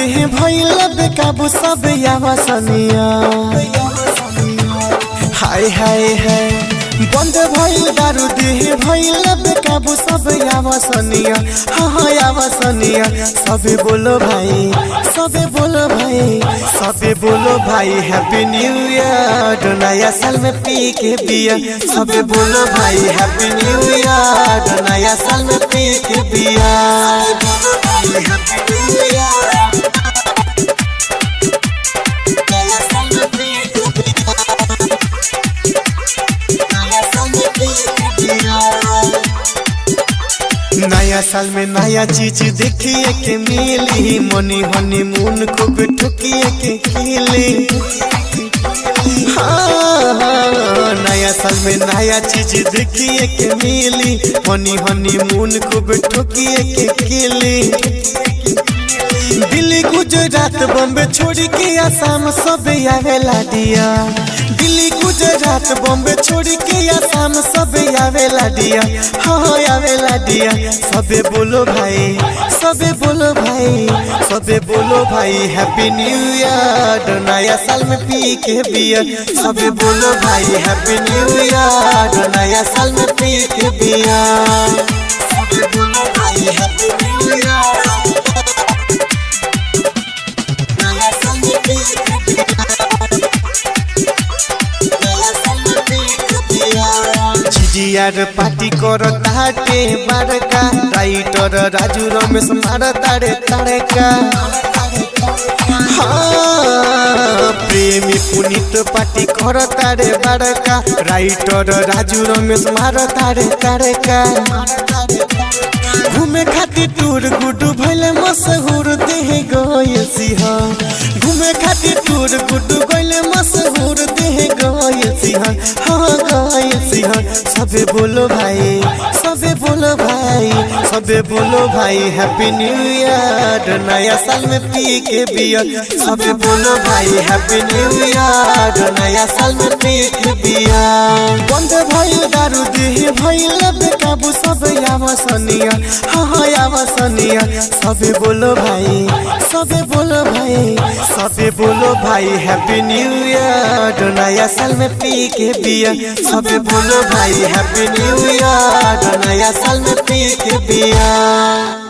देह भइल बेकाबू सब यावसनिया हाय हाय हाय बंद भइल दारू देह भइल बेकाबू सब यावसनिया हाँ हाँ यावसनिया सबे बोलो भाई सबे बोलो भाई सबे बोलो भाई हैप्पी न्यू ईयर नया साल में पी के बिया सबे बोलो भाई हैप्पी न्यू ईयर नया साल में पी के बिया हैप्पी न्यू ईयर नया साल में पी के नया साल में पी के बिया नया साल में नया चीज देखिए के मिली मनी हनी मून खूब ठुकिए के खिली हाँ, हाँ, नया साल में नया चीज देखिए के मिली मनी हनी मून खूब ठुकिए के खिली दिल्ली गुजरात बॉम्बे छोड़ के आसाम सब आवेला दिया दिल्ली गुजरात बॉम्बे छोड़ के आसाम सब आवेला दिया हाँ हाँ आवेला दिया सबे बोलो भाई सबे बोलो भाई सबे बोलो भाई हैप्पी न्यू ईयर नया साल में पी के बिया सबे बोलो भाई हैप्पी न्यू ईयर नया साल में पी के बिया सबे बोलो भाई हैप्पी न्यू ईयर नया साल में पी के बिया नया साल में पी के बिया झिझियार पार्टी कर ताटे बारका राइटर राजू रमेश मार तारे तारका हाँ, प्रेमी पुनीत पार्टी कर तारे बारका राइटर राजू रमेश मार तारे तारका घूमे खातिर टूर गुडू भैले मशहूर देह गयल सिंह घूमे खातिर टूर गुडू गैले मशहूर देह गयल सिंह हाँ गयल सिंह सबे बोलो भाई सबे बोलो भाई सबे बोलो भाई हैप्पी न्यू ईयर नया साल में पी के बियर सबे बोलो भाई हैप्पी न्यू ईयर नया साल में पी के बियर बंद भइल दारू देह भइल बेकाबू सब यावसनिया हाँ हाँ यावसनिया सबे बोलो भाई सबे बोलो भाई सबे बोलो भाई हैप्पी न्यू ईयर नया साल में पी के बिया सबे बोलो भाई हैप्पी न्यू ईयर नया साल में पी के बिया